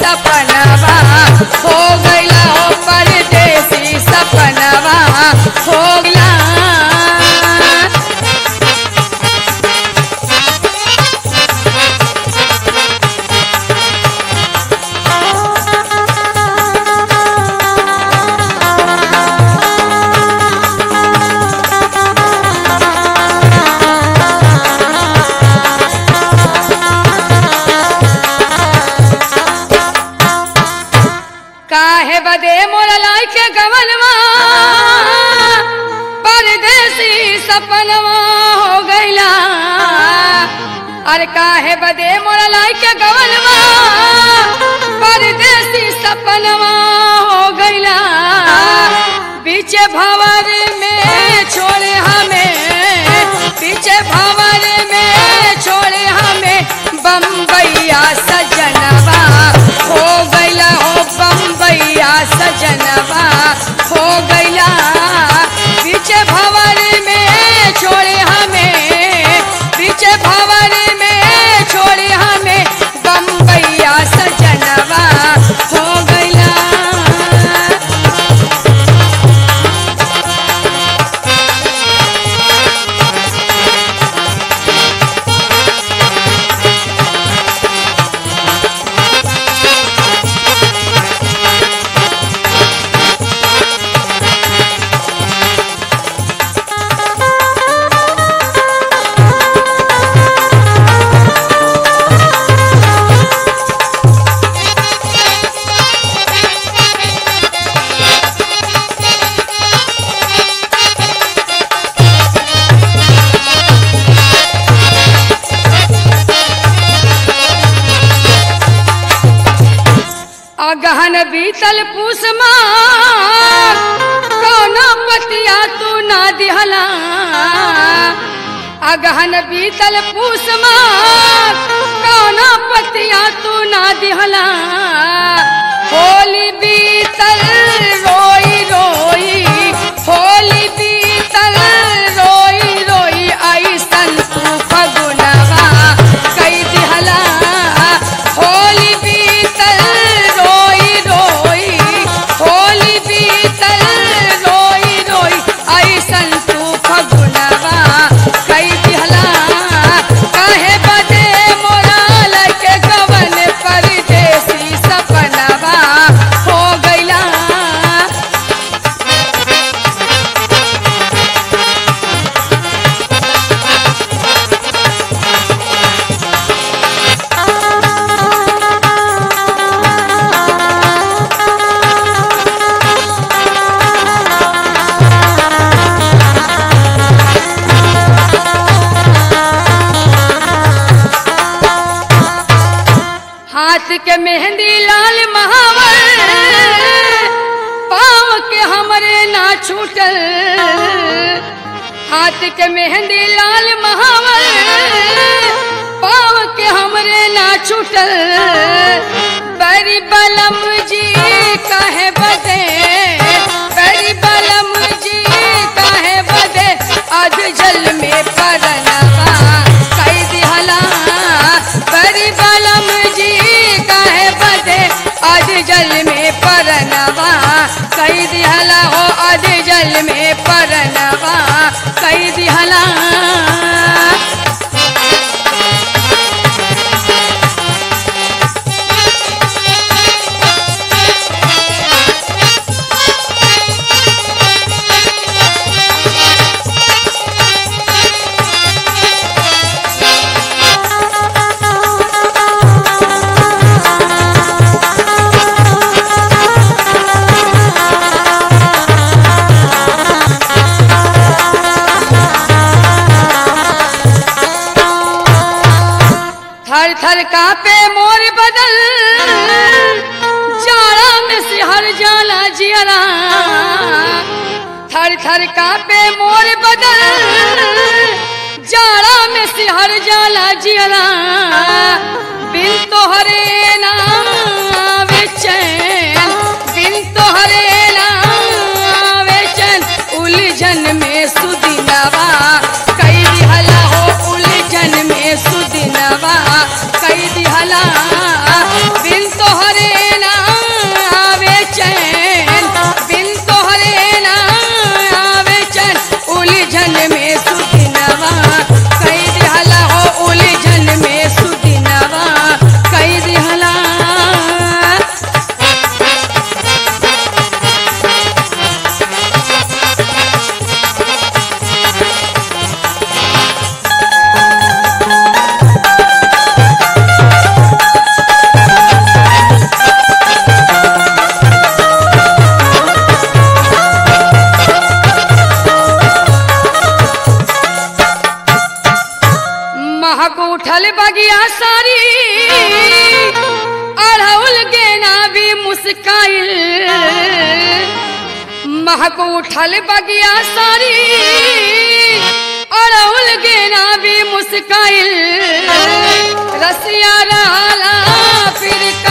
सपनवा हो गइला हो परदेसी सपनवा हो गइला काहे बदे मोर लाई के गवनवा परदेसी सपनवा हो गइला अरे काहे बदे मोर लाई के गवनवा परदेसी सपनवा हो गइला पीछे भंवर में छोड़े हमें पीछे भंवर में छोड़े हमें बम्बैया सजनवा हो गइला हो बम्बैया सजनवा हो गइला पीछे भंवर में छोड़े हमें पीछे भंवर में छोड़े हमें बम्बैया सजनवा हो गइला अगहन बीतल पूसमा कौनो पतिया तू ना दिहला अगहन बीतल पूसमा कौनो पतिया तू ना दिहला होली बीतल रोई रोई होली बीतल रोई रोई ऐसन तू फगुनवा कई दिहला होली बीतल रोई रोई होली बीतल रोई रोई ऐसन तू फगुनवा कई दिहला काहे बदे मोरा लगे गवन परदेसी सपनवा हो गइला हाथ के मेहंदी लाल महावर पाँव के हमरे ना छूटल हाथ के मेहंदी लाल महावर पाँव के हमरे ना छूटल बड़ी बलम जी कहे बदे बड़ी बलम जी कहे बदे अध जल में परनवा कई दिहला बड़ी बलम जी कहे बदे अध जल में परनवा कई दिहला हो अध जल में परनवा कई दिहला थर थर कापे मोर बदल जाड़ा में सिहर जाला जियरा थर थर कापे मोर बदल जाड़ा में सिहर जाला जियरा बिन तोहरे नाम चैन बिन तोहरे नाम चैन उलझन में सुदिनवा कई दिहला हो उलझन में सुदिनवा कई दिहला बिन तोहरे मुस्काइल महक उठल बगिया सारी अड़उल गेना भी मुस्काइल रसिया रहला फिर